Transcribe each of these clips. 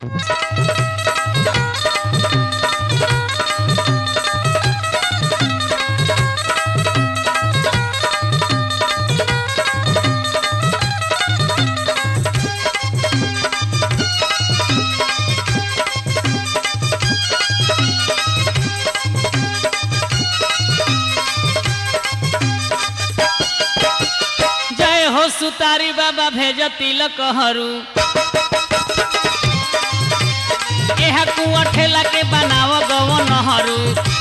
जय हो सुतारी बाबा भेज तिलक हरू एहा कुआ ठेला के बनाव गवन हरू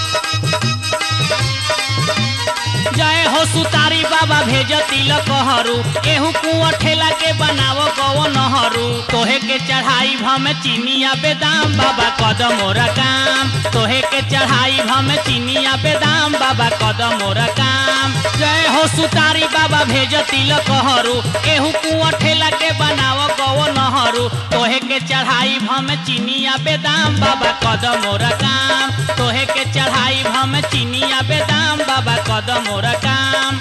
जय हो सुतारी बाबा भेज तिलक हरू एहू कुआ ठेला के बनाव गवन हरू तोहे के चढ़ाई भम चीनिया बेदाम बाबा कदम मोरा काम तोहे के चढ़ाई भम चीनिया बेदाम बाबा कदम मोरा काम जय हो सुतारी बाबा भेज तिलक हरू एहू कुआ ठेला के बनाव गवन हरू तोहे के चढ़ाई भम चीनिया बेदाम बाबा कदम मोरा काम तोहे के चढ़ाई भम चीनिया बेदाम बाबा कदम मोरा काम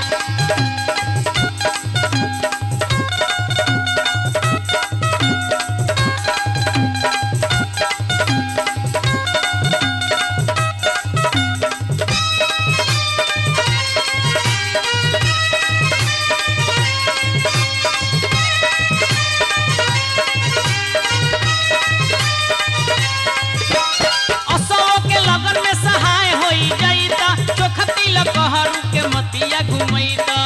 असो के लगन में सहाय होई जाईता चोखा तिलक हरू के मतिया घुमैता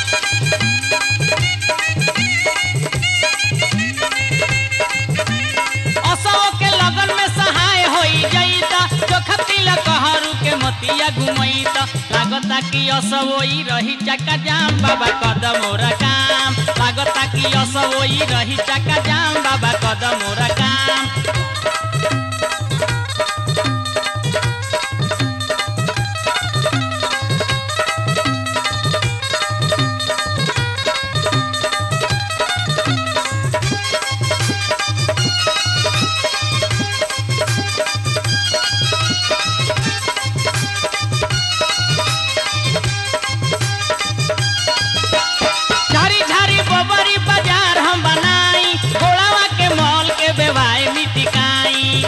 असो के लगन में सहाय होई जाईता चोखा तिलक हरू के मतिया घुमैता लागता कि असवोई रही चक्का जाम बाबा कदम मोरा काम लागता कि असवोई रही चक्का जाम बाबा कदम मोरा काम झारी झारी बबरी बाजार हम बनाई घोड़ावा के मॉल के बेवाए मिटिकाई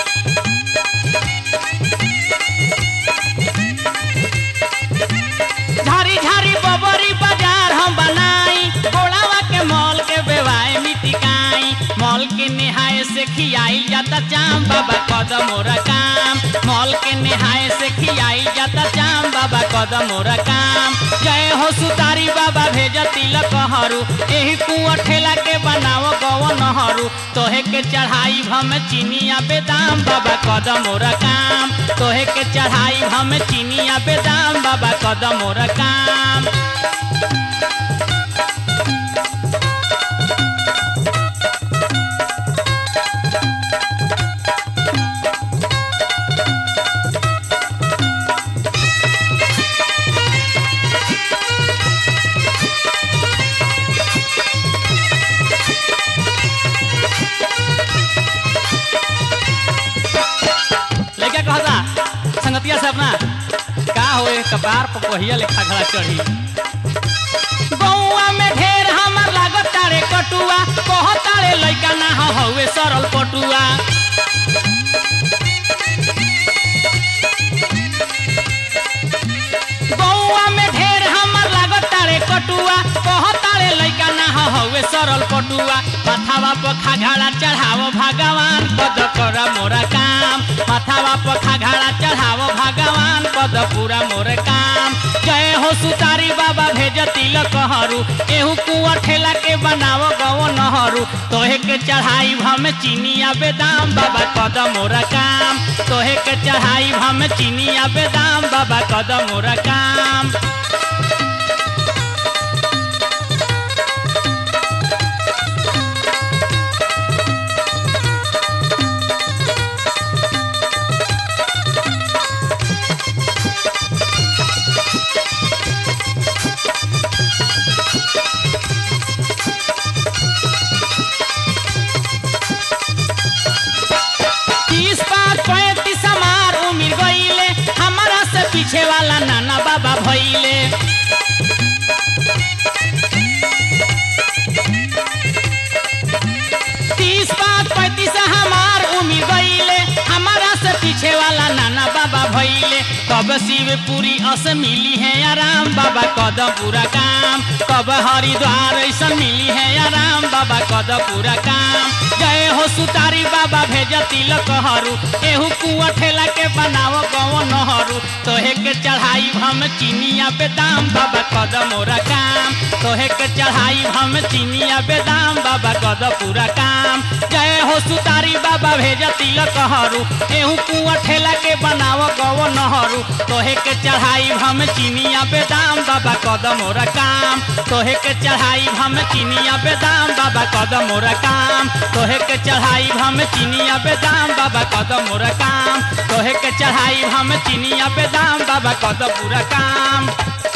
झारी झारी बबरी बाजार हम बनाई घोड़ावा के मॉल के बेवाए मिटिकाई मॉल के निहाय से खियाई जाता चाम बाबा कदम मोरा काम मॉल के निहाय से खियाई जाता चाम बाबा कदम मोरा काम जय हो सुतारी बाबा भेज तिलक हरू एही कुआ ठेला के बनाव गवन हरू तोहे के चढ़ाई भम चीनिया बेदाम बाबा कदम मोरा काम तोहे के चढ़ाई भम चीनिया बेदाम बाबा कदम मोरा काम लड़का कहता संगतिया से अपना का होए कपार पर पहिया लेखा घड़ा चढ़ी गौआ में ढेर हमर लागत तारे कटुआ कहत तारे लइका ना ह हउए सरल पटुआ गौआ में ढेर हमर लागत तारे कटुआ कहत तारे लइका ना ह हउए सरल पटुआ माथावा पर खाघाड़ा चढ़ाव भगवान पद कर मोरा काम माथावा पर खाघाड़ा चढ़ाव भगवान पद पूरा मोर काम जय हो सुतारी बाबा भेज तिलक हरू एहू कुआ ठेला के बनाव गवन हरू तोहे के चढ़ाई भम चीनिया बेदाम बाबा कदम मोरा काम तोहे के चढ़ाई भम चीनिया बेदाम बाबा कदम मोरा काम तीस पाँच पैंतीस हमार उमिर गईले हमारा से पीछे वाला नाना बाबा भइले शिवपुरी अस मिली है आराम बाबा कदम पूरा काम कब हरिद्वार ऐसा मिली है आराम बाबा कदम पूरा काम जय हो सुतारी बाबा भेज तिलक हरू एहू कुआ ठेला के बनाव गौ नहरू तोहे के चढ़ाई हम चीनिया बेदाम बाबा कदम मोरा काम तोहे के चढ़ाई हम चीनिया बेदाम बाबा कदम पूरा काम जय हो सुतारी बाबा भेज तिलक हरू एहू कुआ ठेला के बनाव गौ नहरू तोहे के चढ़ाई हम चीनिया बेदाम बाबा कदम मोरा काम तोहे के चढ़ाई हम चीनिया बेदाम बाबा कदम मोरा काम तोहे के चढ़ाई हम चीनिया बेदाम बाबा कदम मोरा काम तोहे के चढ़ाई हम चीनिया बेदाम बाबा कदम पूरा काम